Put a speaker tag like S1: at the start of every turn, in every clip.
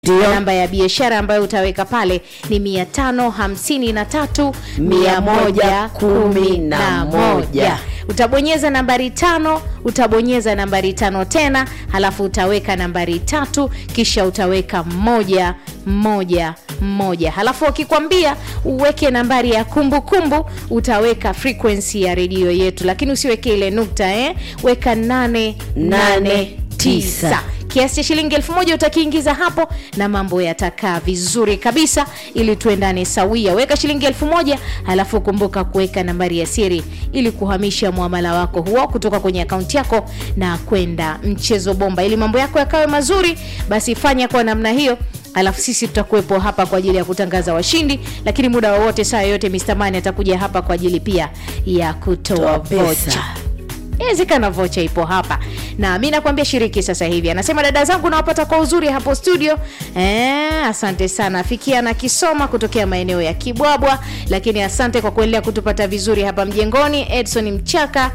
S1: Ndio.
S2: namba ya biashara ambayo utaweka pale ni mia tano hamsini na tatu mia moja kumi na moja utabonyeza nambari tano utabonyeza nambari tano tena halafu utaweka nambari tatu kisha utaweka moja moja moja halafu wakikwambia uweke nambari ya kumbukumbu kumbu, utaweka frequency ya redio yetu lakini usiweke ile nukta eh? weka nane nane tisa kiasi cha shilingi elfu moja utakiingiza hapo na mambo yatakaa vizuri kabisa ili tuendane sawia weka shilingi elfu moja halafu kumbuka kuweka nambari ya siri ili kuhamisha mwamala wako huo kutoka kwenye akaunti yako na kwenda mchezo bomba ili mambo yako yakawe mazuri basi fanya kwa namna hiyo alafu sisi tutakuwepo hapa kwa ajili ya kutangaza washindi lakini muda wowote saa yoyote Mr. Mani atakuja hapa kwa ajili pia ya kutoa
S1: Toa pesa.
S2: vocha inawezekana vocha ipo hapa na mi nakwambia shiriki sasa hivi anasema dada zangu nawapata kwa uzuri hapo studio eh, asante sana fikia na kisoma kutokea maeneo ya kibwabwa lakini asante kwa kuendelea kutupata vizuri hapa mjengoni edson mchaka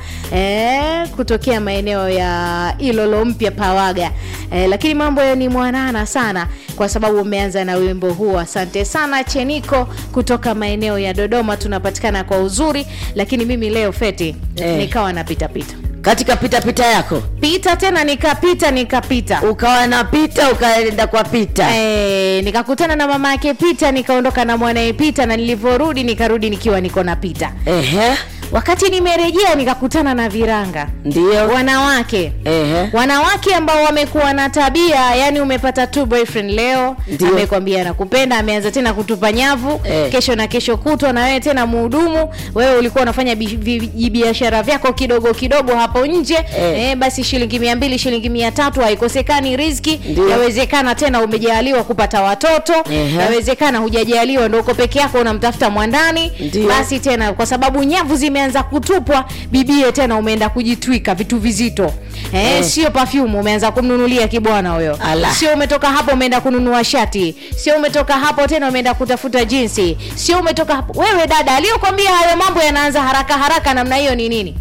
S2: eh, kutokea maeneo ya ilolo mpya pawaga eh, lakini mambo ya ni mwanana sana kwa sababu umeanza na wimbo huo asante sana cheniko kutoka maeneo ya dodoma tunapatikana kwa uzuri lakini mimi leo feti
S1: Eh.
S2: nikawa napitapita
S1: katika pitapita yako
S2: pita tena nikapita nikapita
S1: ukawa na pita ukaenda kwa pita
S2: e, nikakutana na mama yake pita nikaondoka na mwanaye pita na nilivyorudi nikarudi nikiwa niko na pita
S1: Ehe,
S2: wakati nimerejea nikakutana na viranga
S1: ndio
S2: wanawake
S1: Ehe.
S2: wanawake ambao wamekuwa na tabia yani umepata tu boyfriend leo
S1: Ndio.
S2: amekwambia nakupenda ameanza tena kutupa nyavu
S1: Eh.
S2: kesho na kesho kutwa na wewe tena muhudumu wewe ulikuwa unafanya bi- vi- biashara vyako kidogo kidogo hapo nje
S1: Eh.
S2: eh, basi shilingi mia mbili shilingi mia tatu haikosekani riziki
S1: Ndio.
S2: yawezekana tena umejaliwa kupata watoto
S1: Ehe.
S2: yawezekana hujajaliwa ndo uko peke yako unamtafuta mwandani
S1: Ndio.
S2: basi tena kwa sababu nyavu zimeanza kutupwa bibie tena umeenda kujitwika vitu vizito eh,
S1: Eh.
S2: sio perfume umeanza kumnunulia kibwana huyo
S1: Ala.
S2: sio umetoka hapo umeenda kununua shati sio umetoka hapo tena umeenda kutafuta jinsi sio umetoka hapo wewe dada aliyokwambia hayo mambo yanaanza haraka haraka namna hiyo ni nini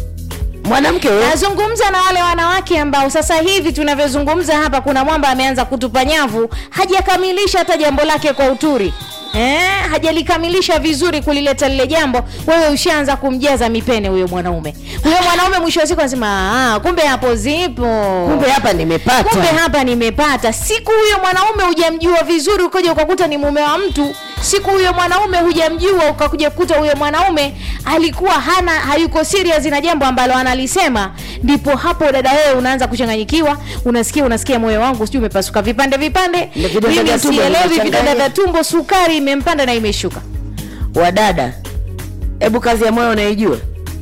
S1: mwanamke huyo
S2: nazungumza na wale wanawake ambao sasa hivi tunavyozungumza hapa kuna mwamba ameanza kutupa nyavu hajakamilisha hata jambo lake kwa uturi Eh, hajalikamilisha vizuri kulileta lile jambo wewe ushaanza kumjaza mipene huyo mwanaume huyo mwanaume mwisho wa siku anasema "Ah, kumbe hapo zipo
S1: kumbe hapa nimepata
S2: kumbe hapa nimepata siku huyo mwanaume hujamjua vizuri ukaja ukakuta ni mume wa mtu siku huyo mwanaume hujamjua ukakuja kukuta huyo mwanaume alikuwa hana hayuko serious na jambo ambalo analisema ndipo hapo dada wewe unaanza kuchanganyikiwa unasikia unasikia moyo wangu sijui umepasuka vipande vipande
S1: Ndio vidonda
S2: mimi
S1: vya tumbo
S2: sielewi
S1: vimechanganya.
S2: vidonda vya tumbo sukari imempanda na imeshuka
S1: wadada hebu kazi ya moyo unaijua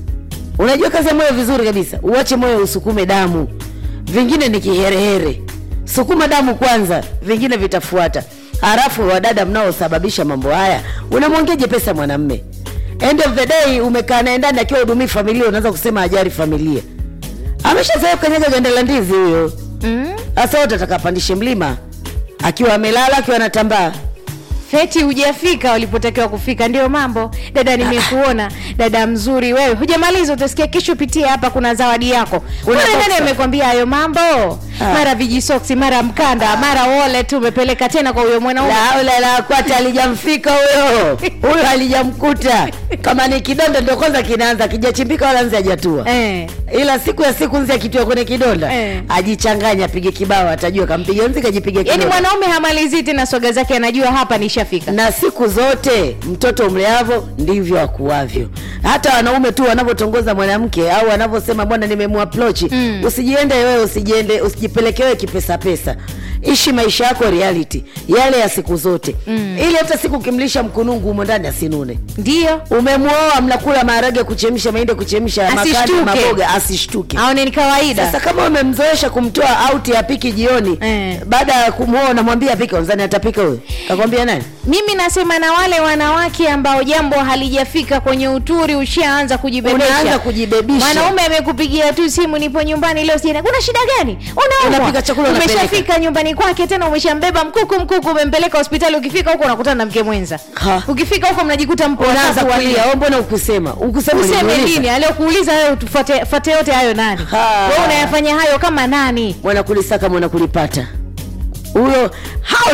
S1: unajua kazi ya moyo vizuri kabisa uache moyo usukume damu vingine ni kiherehere sukuma damu kwanza vingine vitafuata halafu wadada mnaosababisha mambo haya unamwongeje pesa mwanamme end of the day umekaa naye ndani akiwa hudumii familia unaanza kusema ajari familia ameshazoea kanyaga ganda la ndizi huyo
S2: mm?
S1: hasa wote atakapandishe mlima akiwa amelala akiwa anatambaa
S2: feti hujafika walipotakiwa kufika ndio mambo dada nimekuona dada mzuri wewe hujamaliza utasikia kesho pitia hapa kuna zawadi yako
S1: Kuna
S2: Kuna nani
S1: boxer.
S2: amekwambia hayo mambo
S1: Ah.
S2: mara vijisoksi mara mkanda mara wallet umepeleka tena kwa huyo mwanaume
S1: la haula la kwata alijamfika huyo huyo alijamkuta kama ni kidonda ndio kwanza kinaanza kijachimbika wala nzi hajatua
S2: eh.
S1: ila siku ya siku nzi akitua kwenye kidonda
S2: Eh.
S1: ajichanganya apige kibao atajua kampiga nzi kajipiga
S2: yaani
S1: kidonda
S2: mwanaume hamalizii tena soga zake anajua hapa nishafika
S1: na siku zote mtoto mleavo ndivyo akuavyo hata wanaume tu wanavyotongoza mwanamke au wanavyosema bwana nimemwaprochi mm. usijiende wewe usijiende usijipeleke wewe kipesa pesa ishi maisha yako reality yale ya siku zote mm. ili hata siku ukimlisha mkunungu humo ndani asinune
S2: ndio
S1: umemwoa mnakula maharage kuchemsha mahindi kuchemsha makande
S2: Asishtuke.
S1: maboga asishtuke
S2: aone ni kawaida
S1: sasa kama umemzoesha kumtoa auti apiki jioni
S2: Eh.
S1: baada ya kumwoa unamwambia apike unzani atapika huyo kakwambia nani
S2: mimi nasema na wale wanawake ambao jambo halijafika kwenye uturi ushaanza kujibebesha
S1: Unaanza kujibebisha.
S2: mwanaume amekupigia tu simu nipo nyumbani leo sijana kuna shida gani unaumwa
S1: Unapika chakula unapeleka.
S2: umeshafika nyumbani kwake tena umeshambeba mkuku mkuku umempeleka hospitali ukifika huko unakutana na mke mwenza
S1: Ha.
S2: ukifika huko mnajikuta mpo
S1: unaanza
S2: watatu wanne.
S1: kulia "Oh, mbona ukusema ukusema
S2: useme
S1: uliniuliza?"
S2: nini aliokuuliza wewe tufuate fuate yote hayo nani
S1: Ha.
S2: wewe unayafanya hayo kama nani
S1: mwanakulisaka mwanakulipata huyo hao